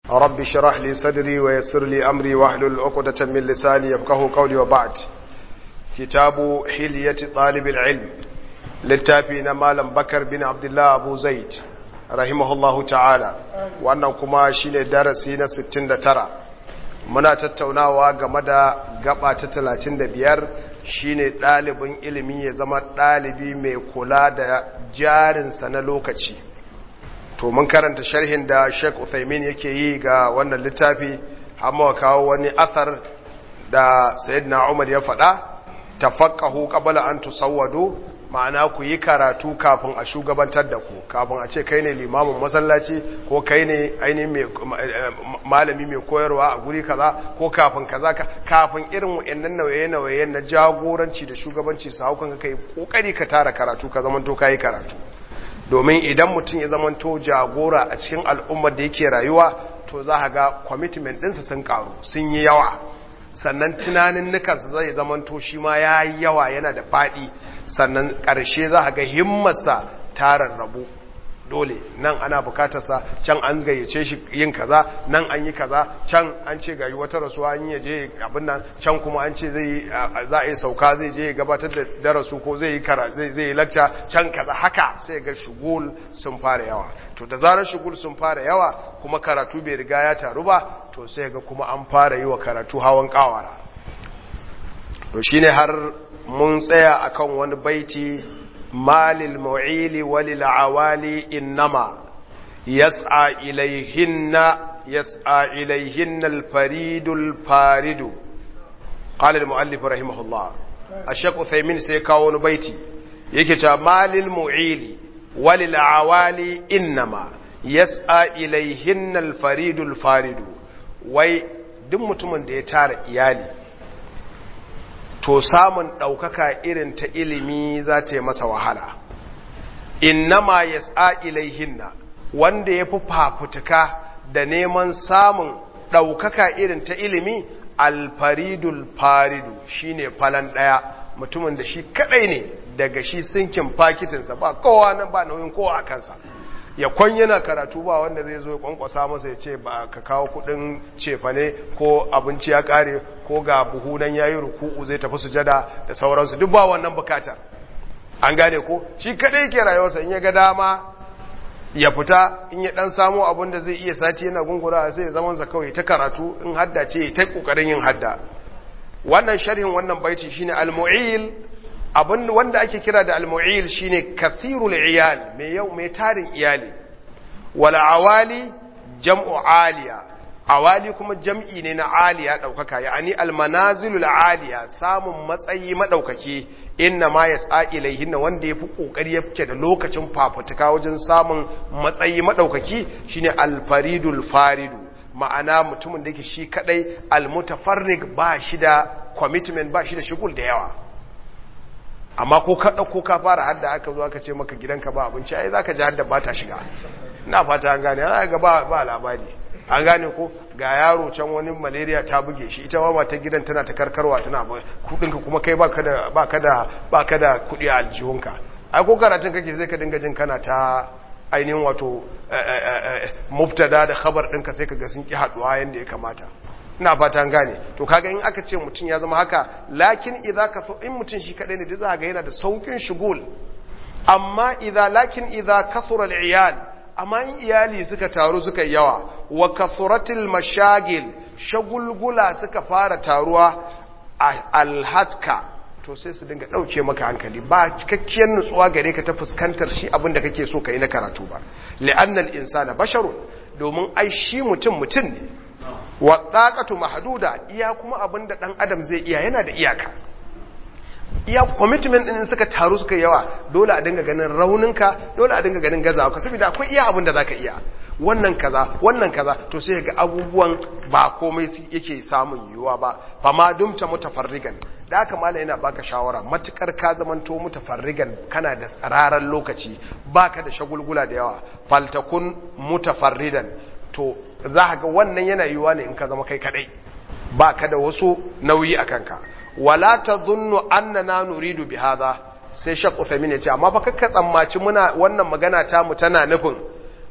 رب شرح لي صدري ويسر لي أمري واحلل عقدة من لساني يفقه قولي وبعد كتاب حلية طالب العلم للتابين مالا بكر بن عبد الله أبو زيد رحمه الله تعالى وأنه كما شين درسين ستين ترى muna tattaunawa game da gaba ta talatin da biyar shine ɗalibin ilimi ya zama ɗalibi mai kula da jarinsa na lokaci to mun karanta sharhin da Sheikh Uthaymin yake yi ga wannan littafi amma kawo wani athar da Sayyidina Umar ya faɗa tafaqahu qabla an tusawwadu ma'ana ku yi karatu kafin a shugabantar da ku kafin a ce kai ne limamin masallaci ko kai ne ainihin malami mai koyarwa a guri kaza ko kafin kaza kafin irin wa'annan nauye-nauye na jagoranci da shugabanci su haukan kai kokari ka tara karatu ka zamanto kai karatu domin idan mutum ya zamanto jagora a cikin al'ummar da yake rayuwa to za a ga commitment ɗinsa sun karu sun yi yawa sannan tunanin nukansa zai zamanto shi ma ya yi yawa yana da faɗi sannan ƙarshe za a ga himmarsa tarar rabu dole nan ana bukatarsa can an gayyace shi yin kaza nan an yi kaza can an ce gayi wata rasuwa an yi je abin nan can kuma an ce zai za a yi sauka zai je gabatar da darasu ko zai yi kara zai zai yi lacca can kaza haka sai ga shugul sun fara yawa to da zarar shugul sun fara yawa kuma karatu bai riga ya taru ba to sai ga kuma an fara yi wa karatu hawan kawara to shine har mun tsaya akan wani baiti malil mu'ili walil awali innama yas'a ilayhinna yas'a ilayhinna al-faridul faridu qala al-muallif rahimahullah ash-shaykh Uthaymin sai kawo wani baiti yake cewa malil mu'ili walil awali innama yas'a ilayhinna al-faridul faridu wai duk mutumin da ya tara iyali to samun ɗaukaka irin ta ilimi za ta yi masa wahala innama ya tsa ilaihinna wanda ya fi fafutuka da neman samun ɗaukaka irin ta ilimi alfaridul faridu shine falan ɗaya mutumin da shi kaɗai ne daga shi sinkin fakitinsa ba kowa nan ba nauyin kowa a kansa ya kwan yana karatu ba wanda zai zo ya kwankwasa masa ya ce ba ka kawo kudin cefane ko abinci ya kare ko ga buhu nan yayi ruku'u zai tafi sujada da sauransu duk ba wannan bukatar an gane ko shi kadai yake rayuwarsa in ya ga dama ya fita in ya dan samu abin da zai iya sati yana gungura sai ya zaman sa kawai ta karatu in hadda ce ta kokarin yin hadda wannan sharhin wannan baiti shine al-mu'il abin wanda ake kira da almu'il shine kathirul iyal mai yau mai tarin iyali wal awali jam'u aliya awali kuma jam'i ne na aliya daukaka yani almanazilul aliya samun matsayi madaukaki inna ma yas'a ilaihinna wanda yafi kokari yake da lokacin fafutuka wajen samun matsayi madaukaki shine alfaridul faridu ma'ana mutumin da yake shi kadai almutafarrig ba shi da commitment ba shi da shugul da yawa amma ko ka ɗauko ka fara hadda aka zo aka ce maka gidanka ba abinci ai za ka ji hadda ba ta shiga ina fata an gane za ga ba, ba labari an gane ko ga yaro can wani malaria ta buge shi ita ma ta gidan tana ta karkarwa tana kudinka kuma kai baka da baka da baka da kudi a aljihunka ai ko karatun kake sai ka dinga jin kana ta ainihin wato mubtada da khabar ɗinka sai ka ga sun ki haduwa yanda ya kamata ina fatan gane to kaga in aka ce mutum ya zama haka lakin idza ka so in mutum shi kadai ne da za ga yana da saukin shugul amma idza lakin idza kasura al-iyal amma in iyali suka taru suka yawa wa kasuratil mashagil shagulgula suka fara taruwa alhatka to sai su dinga dauke maka hankali ba cikakkiyar nutsuwa gare ka ta fuskantar shi abin da kake so ka yi na karatu ba li'annal insana basharun domin ai shi mutum mutum ne wa taqatu mahduda iya kuma abinda dan adam zai iya yana da iyaka iya commitment din suka taru suka yawa dole a dinga ganin rauninka dole a dinga ganin gazawa ka saboda akwai iya abinda zaka iya wannan kaza wannan kaza to sai ga abubuwan ba komai yake samun yiwuwa ba fa ma dumta mutafarrigan da haka malai yana baka shawara matukar ka zamanto mutafarrigan kana da tsararan lokaci baka da shagulgula da yawa faltakun mutafarridan to za ga wannan yana yiwuwa ne in ka zama kai kadai ba ka da wasu nauyi a kanka wala ta zunnu annana nuridu bi hadha sai shaq Uthaymeen ya ce amma fa kakka tsammaci muna wannan magana ta mu tana nufin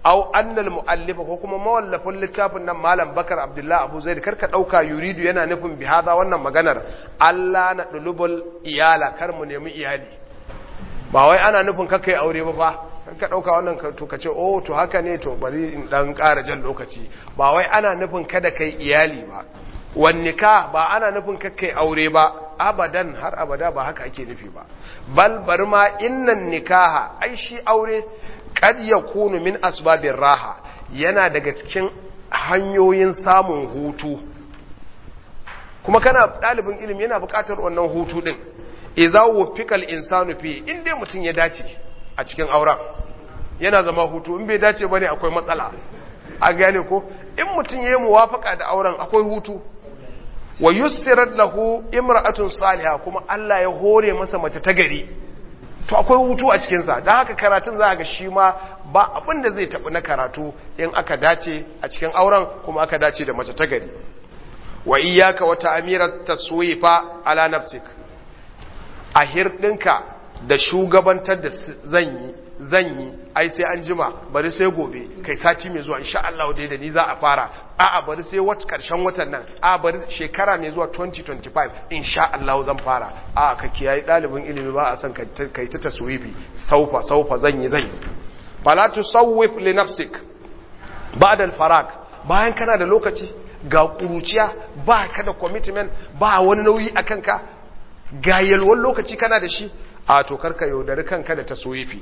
aw annal muallifa ko kuma mawallafin littafin nan malam bakar abdullahi abu zaid karka dauka yuridu yana nufin bi hada wannan maganar Allah na dulubul iyala kar mu nemi iyali ba wai ana nufin kakkai aure ba fa ka dauka wannan to ka ce oh to haka ne to bari in dan ƙara jan lokaci ba wai ana nufin kada kai iyali ba wan nikah ba ana nufin kakkai aure ba abadan har abada ba haka ake nufi ba bal bari ma innan nikaha ai shi aure kad yakunu min asbabir raha yana daga cikin hanyoyin samun hutu kuma kana ɗalibin ilimi yana buƙatar wannan hutu din idza wufiqal insanu fi in dai mutum ya dace a cikin auren yana zama hutu in bai dace bane akwai matsala a gane ko in mutum yayi muwafaka da auren akwai hutu wa yussirat lahu imra'atun salihah kuma Allah ya hore masa mace ta gari to akwai hutu a cikin sa dan haka karatun za ga shi ma ba abin da zai tafi na karatu in aka dace a cikin auren kuma aka dace da mace ta gari wa iyyaka wa ta'mirat taswifa ala nafsik a hirɗinka da shugabantar da zan yi zan yi ai sai an jima bari sai gobe kai sati mai zuwa insha Allah dai da ni za a fara a'a bari sai wat karshen watan nan a bari shekara mai zuwa 2025 insha Allah zan fara a ka kiyaye dalibin ilimi ba a san kai ta taswifi saufa saufa zan yi zan yi fala tusawwif li nafsik ba'da al-farag bayan kana da lokaci ga kuruciya ba ka da commitment ba wani nauyi akan ka ga yalwan lokaci kana da shi a to karka yaudari kanka da taswifi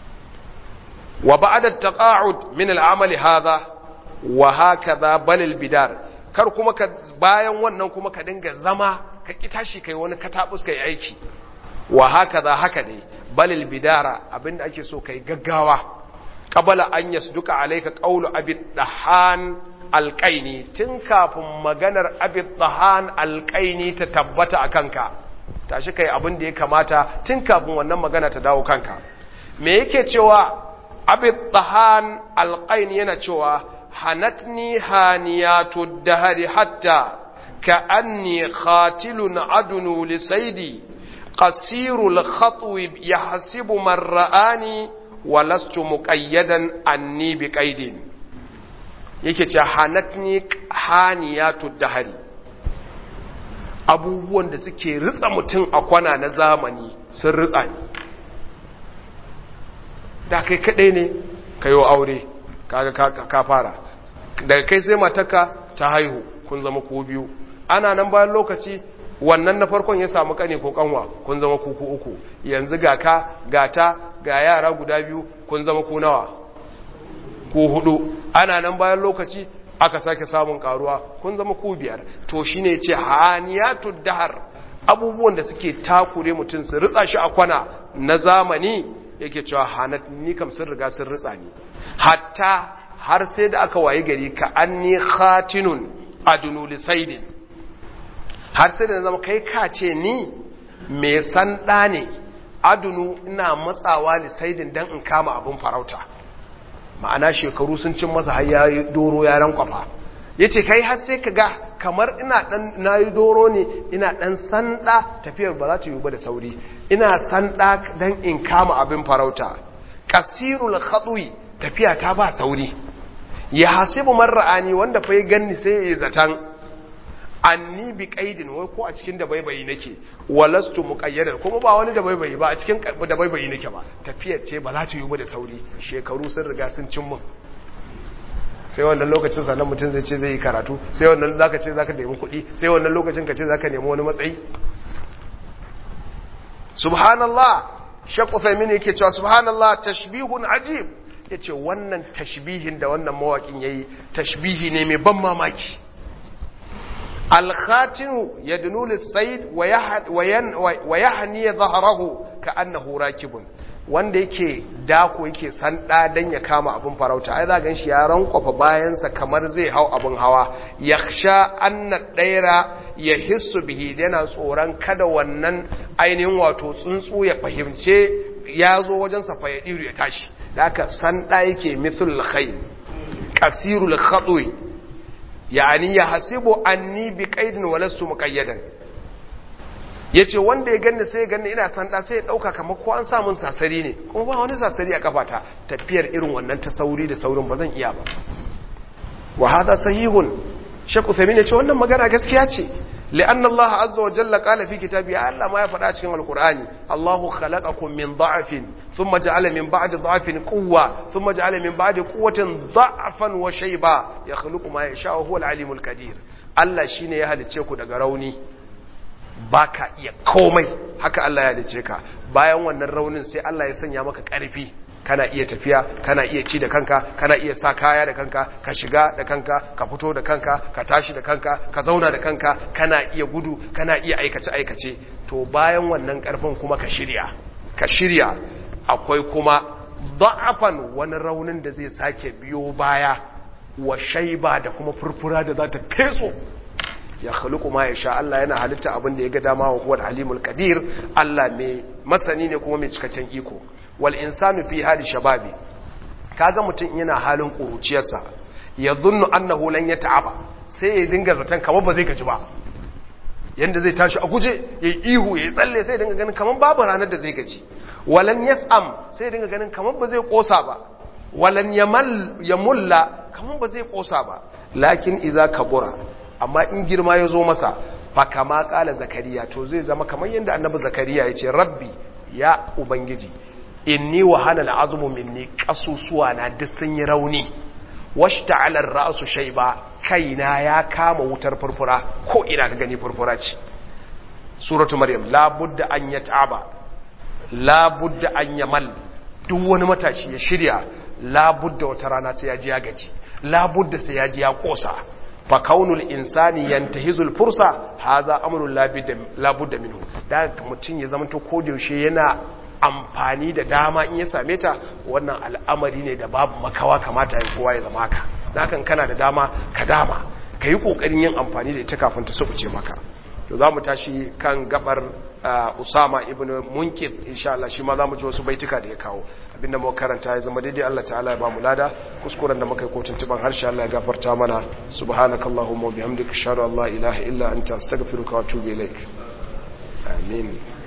wa ba'da taqa'ud min al'amali hadha wa hakaza bal al-bidar kar kuma ka bayan wannan kuma ka dinga zama ka ki tashi kai wani katabus kai aiki wa hakaza haka dai bal al-bidara abinda ake so kai gaggawa qabala an yasduka alayka qawlu abi dahan alqaini tun kafin maganar abi dahan alqaini ta tabbata akanka tashi kai abin da ya kamata tun kafin wannan magana ta dawo kanka me yake cewa abid tahan alqain yana cewa hanatni haniyatu dahari hatta ka anni khatilun adunu li saidi qasirul khatwi yahsibu man ra'ani wa lastu muqayyadan anni bi qaidin yake cewa hanatni haniyatu dahari abubuwan da suke ritsa mutum a kwana na zamani sun ritsa ni da kai kadai ne ka yi aure kaga ka fara daga kai sai mataka ta haihu kun zama ku biyu ana nan bayan lokaci wannan na farkon ya samu kane ko kanwa kun zama ku ku uku yanzu ga ka ga ta ga yara guda biyu kun zama ku nawa ku hudu ana nan bayan lokaci aka sake samun karuwa kun zama ku biyar to shine ce haniyatu dahar abubuwan da suke takure mutum su ritsa shi a kwana na zamani yake cewa hanat ni kam sun riga sun ritsa ni hatta har sai da aka waye gari ka anni khatinun adunu lisaidin har sai da na zama kai ka ce ni me san da ne adunu ina matsawa lisaidin dan in kama abun farauta ma'ana shekaru sun cin masa har yayi doro ya rankwafa yace kai har sai ka ga kamar ina dan nayi doro ne ina dan sanda tafiyar ba za ta yi ba da sauri ina sanda dan in kama abin farauta kasirul khadwi tafiya ta ba sauri ya hasibu marra'ani wanda fa ya ganni sai ya zatan anni bi qaidin wai ko a cikin da baibayi nake walastu muqayyadan kuma ba wani da baibayi ba a cikin da baibayi nake ba tafiyar ce ba za ta yi ba da sauri shekaru sun riga sun cin mun sai wannan lokacin sannan mutum zai ce zai yi karatu sai wannan zaka ce zaka nemi kuɗi sai wannan lokacin ka ce zaka nemi wani matsayi subhanallah shaqqa thaymin yake cewa subhanallah tashbihun ajib yace wannan tashbihin da wannan mawakin yayi tashbihi ne mai ban mamaki الخاتن يدنو للصيد ويهني ظهره كأنه راكب wanda yake dako yake sanda dan ya kama abin farauta ai za gan shi ya rankwafa bayansa kamar zai hau abin hawa yakhsha anna daira ya hissu bihi yana tsoron kada wannan ainihin wato tsuntsu ya fahimce ya zo wajen sa ya diru ya tashi da haka sanda yake mithlul khayl kasirul khadwi yani ya hasibu anni bi qaidin wa lastu muqayyadan ya ce wanda ya ganni sai ya ganni ina sanda sai ya ɗauka kamar ko an samun sasari ne kuma ba wani sasari a kafata tafiyar irin wannan ta sauri da saurin ba zan iya ba wa hada sahihun shek uthaymin ya ce wannan magana gaskiya ce li'anna Allah azza wa jalla qala fi kitabi Allah ma ya faɗa cikin alqur'ani Allahu khalaqakum min dha'fin thumma ja'ala min ba'di dha'fin quwwa thumma ja'ala min ba'di quwwatin dha'fan wa shayba yakhluqu ma yasha wa huwa al-alimul qadir Allah shine ya halice ku daga rauni baka iya komai haka Allah ya halice ka bayan wannan raunin sai Allah ya sanya maka ƙarfi kana iya tafiya kana iya ci da kanka kana iya sa kaya da kanka ka shiga da kanka ka fito da kanka ka tashi da kanka ka zauna da kanka kana iya gudu kana iya aikace aikace to bayan wannan karfin kuma ka shirya ka shirya akwai kuma da'afan wani raunin da zai sake biyo baya wa shaiba da kuma furfura da za ta feso ya khluqu ma yasha Allah yana halitta abin da ya ga dama wa huwal alimul qadir Allah mai masani ne kuma mai cikakken iko wal insanu fi hali shababi kaga mutum yana halin kuruciyarsa ya zunnu annahu lan yata'aba sai ya dinga zaton kamar ba zai gaji ba yanda zai tashi a guje yayi ihu yayi tsalle sai ya dinga ganin kamar babu ranar da zai gaji walan yas'am sai ya dinga ganin kamar ba zai kosa ba walan yamal yamulla kamar ba zai kosa ba lakin iza kabura amma in girma ya zo masa fa kama kala zakariya to zai zama kamar yanda annabi zakariya ya ce rabbi ya ubangiji inni wahana al'azmu minni kasusuwa na duk sun yi rauni washta'ala ar-ra'su shayba kaina ya kama wutar furfura ko ina ka gani furfura ce suratu maryam la budda an yata'aba la budda an yamal duk wani matashi ya shirya la budda wata rana sai ya ji ya gaji la budda sai ya ji ya kosa fa kaunul insani yantahizul fursa haza amrun la budda minhu da mutun ya zama to ko da yaushe yana amfani da dama in ya same ta wannan al'amari ne da babu makawa kamata ya kowa ya zama haka dakan kana da dama ka dama ka yi ƙoƙarin yin amfani da ita kafin ta subuce maka to za mu tashi kan gabar usama ibn munkir insha Allah shi ma za mu ji wasu baituka da ya kawo abinda mu karanta ya zama daidai Allah ta'ala ya ba mu lada kuskuren da muka yi kotun tuban harshe Allah ya gafarta mana subhanakallahumma wa bihamdika ashhadu an la ilaha illa anta astaghfiruka wa atubu ilaik amin